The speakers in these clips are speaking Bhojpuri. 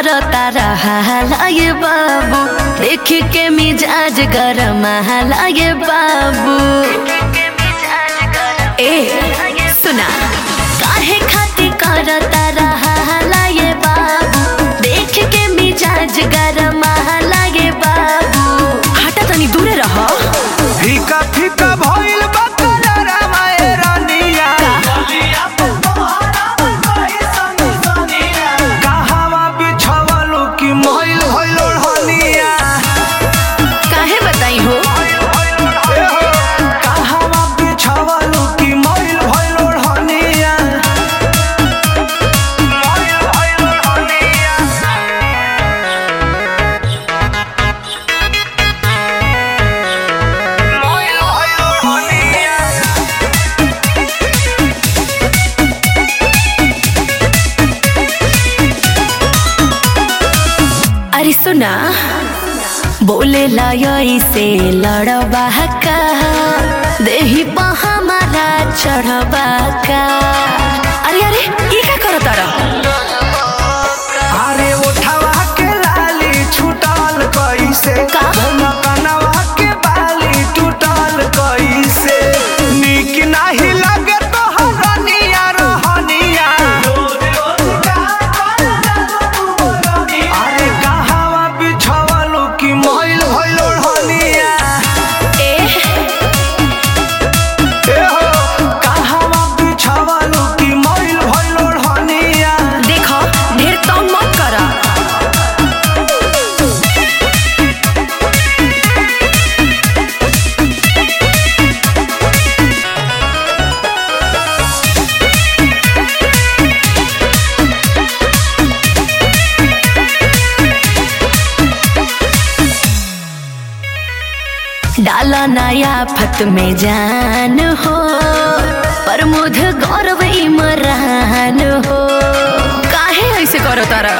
करता रहा ये बाबू देख के मिजाज गरम ये बाबू ए सुना काहे खाती करता रहा ये बाबू देख के मिजाज गरम ये बाबू हटा तनी दूरे रहो फीका फीका भइल बा कलरा माए रानिया कहवा बिछवलु कि मइल भइल ओढ़निया काहे बताई हो ए हो कहवा बिछवलु कि मइल भइल ओढ़निया मइल भइल ओढ़निया मइल भइल ओढ़निया अरे सुना बोले लय से लड़बा का देही पा हमारा चढ़बा का अरे अरे ये का करत तारा अरे उठवा के लाली छूटल कैसे का? कनवा के बाली टूटल कैसे निक नाही लगे तो हरनिया रहनिया अरे कहवा बिछवलु कि मइल भइल ओढ़निया ए ए हो कहवा बिछवलु कि मइल भइल ओढ़निया देखो ढेर तंग मत करा डाला नया फत में जान हो प्रमोद गौरव इमरान हो काहे ऐसे करो तारा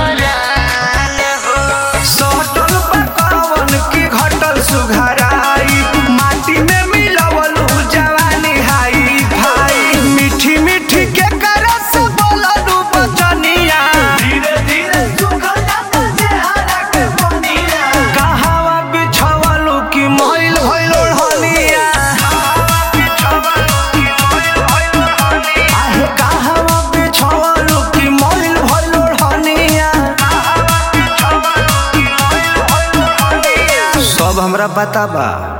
सटल पकावन की घटल सुघराई माटी में मिलवलु जवानी हाई भाई मीठी मीठी के करस बोललु बचनिया धीरे धीरे सुखल जाता चेहरा के पनिया कहवा बिछवलु की मइल भइल ओढ़निया आहे कहवा बिछवलु की मइल भइल ओढ़निया सब हमरा पता बा